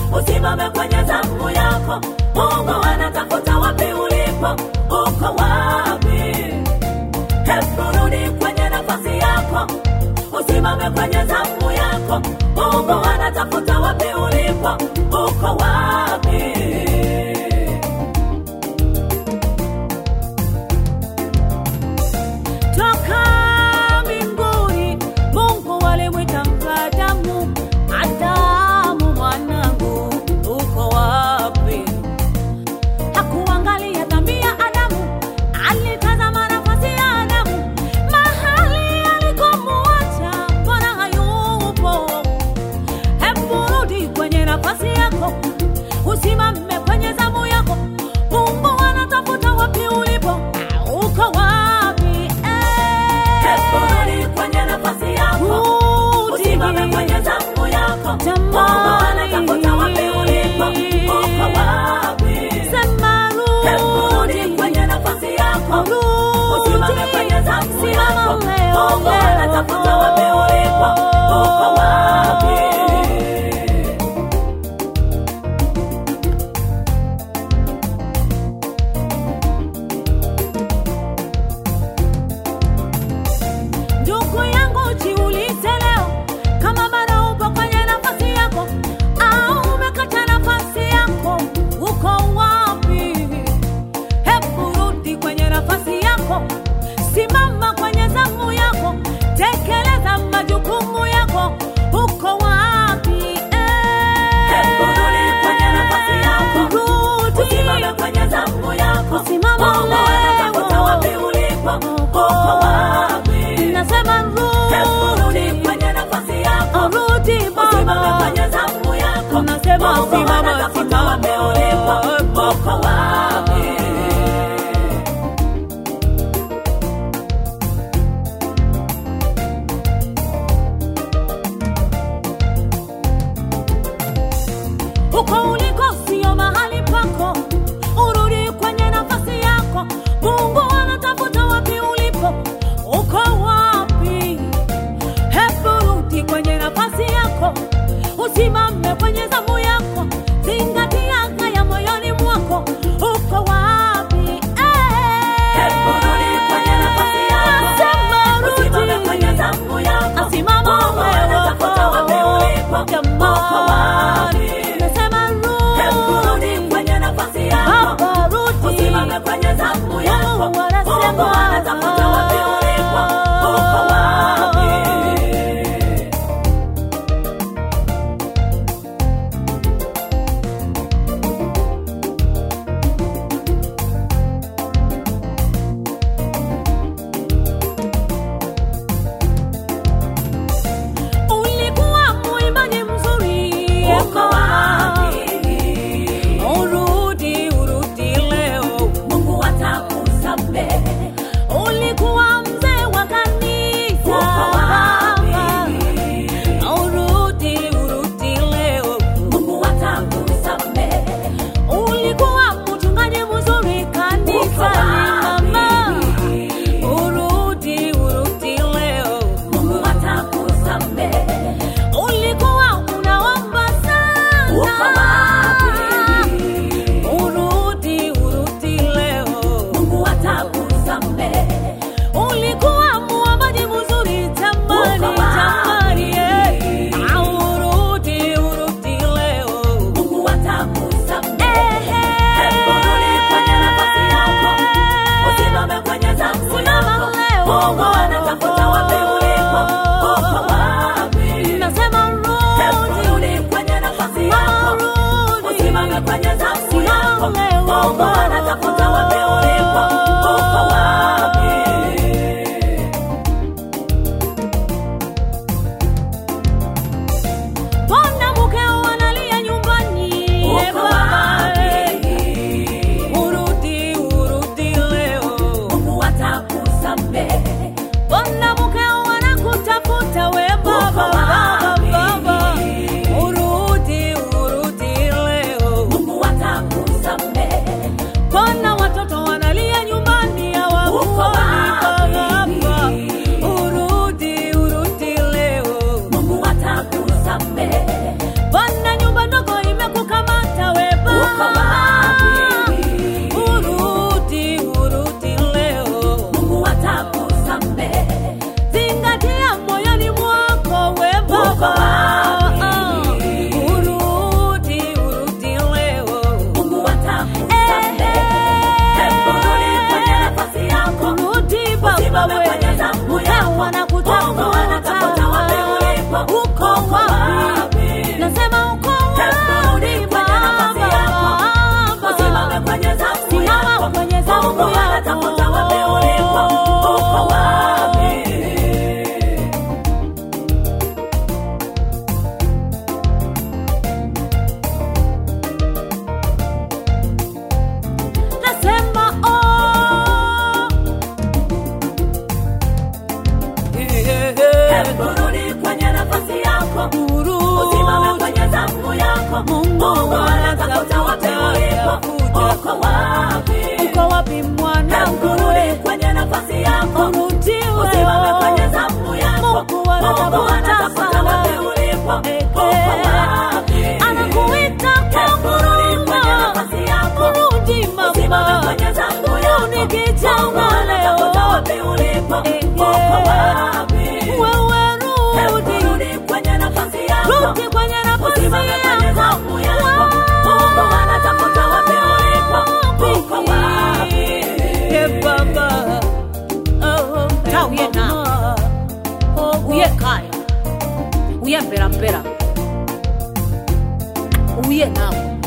usimame kwenye zamu yako. Mungu anatafuta wapi ulipo, uko wapi? Hebu rudi kwenye nafasi yako, usimame kwenye zamu yako. Mungu anatafuta wapi ulipo, uko wapi? toka mbinguni mungu alimwita mkadamu adamu mwanangu uko wapi hakuangalia dhambi ya adamu alitazama nafasi ya adamu mahali alikomuacha mbona hayupo hebu rudi kwenye nafasi yako usimame kwenye zamu yako mungu anatafuta wapi ulipo uko wapi Hebu rudi kwenye nafasi yako, usimame kwenye zamu yako. Mungu anatafuta wapi ulipo, uko wapi? Hebu rudi kwenye nafasi yako, usimame kwenye zamu yako. Mungu anatafuta wapi ulipo, uko wapi? ndugu yangu jiulize leo kama bado upo kwenye nafasi yako au umekata nafasi yako uko wapi hebu rudi kwenye nafasi yako simama kwenye zamu yako tekeleza majukumu yako uko wapi Hebu rudi kwenye nafasi yako, Rudi. usimame kwenye zamu yako. Simama Mungu leo. anatafuta wapi ulipo, uko wapi? nasema Hebu rudi rudi kwenye nafasi yako, rudi usimame baba kwenye zamu yako. Unasema Mungu simama, anatafuta wapi simama. ulipo, uko wapi? uko uliko sio mahali pako urudi kwenye nafasi yako mungu anatafuta wapi ulipo uko wapi hebu rudi kwenye nafasi yako usimame kwenye zamu yako zingatia haya moyoni mwako uko wapi Hebu rudi kwenye nafasi yako, usimame kwenye zamu yako. Asimama Mungu anatafuta wapi ulipo, uko wapi? Nasema Eh, uko eh. wapi? wewe Hebu rudi rudi kwenye nafasi yako. rudi kwenye nafasi Usimame kwenye zamu yako. Mungu anatafuta wapi ulipo. Uko wapi? ye baba ta uye na uye kaya uye mberambera uye nawe